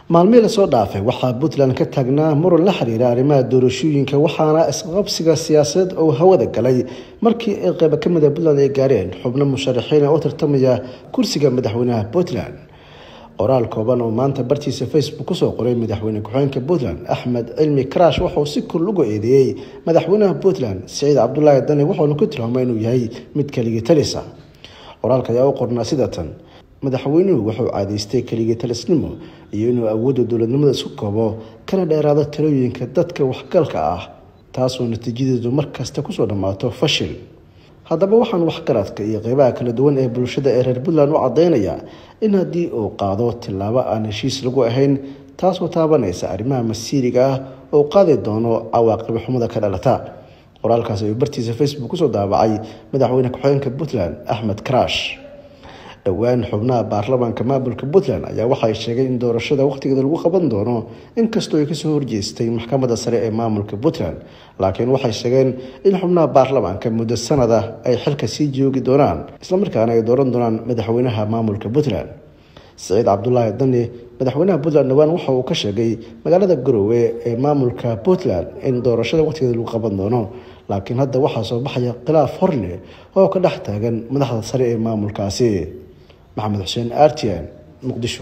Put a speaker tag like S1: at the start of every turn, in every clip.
S1: maalmihii lasoo dhaafay waxaa puntland ka taagnaa muran la xiriira arrimaha doorashooyinka waxaana isqabsiga siyaasadeed oo hawada galay markii ay qeyba ka mida puntland ay gaareen xubno musharaxiina u tartamaya kursiga madaxweynaha puntland qoraal kooban oo maanta bartiisa facebook kusoo qoray madaxweyne ku-xigeenka puntland axmed cilmi karaash wuxuu si kor ugu eedeeyey madaxweynaha puntland siciid cabdulaahi dani wuxuuna ku tilmaamay inuu yahay mid keligii talisa qoraalka ayaa u qornaa sida tan madaxweynuhu wuxuu caadaystay keligii talisnimo iyo inuu awoodda dowladnimada isku koobo kana dheeraado talooyinka dadka waxgalka ah taasoo natiijadeedu markasta kusoo dhammaato fashil haddaba waxaan waxgaradka iyo qeybaha kala duwan ee bulshada ee reer puntland u cadeynayaa in haddii uu qaado tillaabo aan heshiis lagu ahayn taasoo taabanaysa arrimaha masiiriga ah oo qaadi doono cawaaqib xumada ka dhalata qoraalkaas ayuu bartiisa facebook kusoo daabacay madaxweyne ku-xigeenka puntland axmed karaash dhowaan xubnaha baarlamaanka maamulka puntland ayaa waxay sheegeen in doorashada wakhtigeeda lagu qaban doono inkastoo ay kasoo horjeestay maxkamadda sare ee maamulka puntland laakiin waxay sheegeen in xubnaha baarlamaanka muddo sanada ay xilka sii joogi doonaan islamarkaana ay dooran doonaan madaxweynaha maamulka puntland siciid cabdulaahi dani madaxweynaha puntland dhowaan waxa uu ka sheegay magaalada garowe ee maamulka puntland in doorashada wakhtigeeda lagu qaban doono laakiin hadda waxaa soo baxaya khilaaf horleh oo ka dhex taagan madaxda sare ee maamulkaasi maxamed xuseen artian muqdisho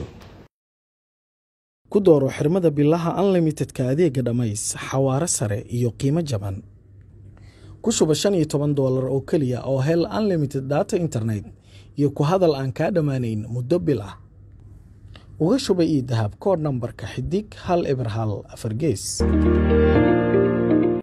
S2: ku dooro xirmada bilaha unlimitedka adeega dhammays xawaare sare iyo qiimo jaban ku shuba shan iyo toban doolar oo keliya oo hel unlimited data internet iyo ku hadal aan kaa dhammaanayn muddo bil ah uga shuba io dahab kood nambarka xidig hal eber hal afar gees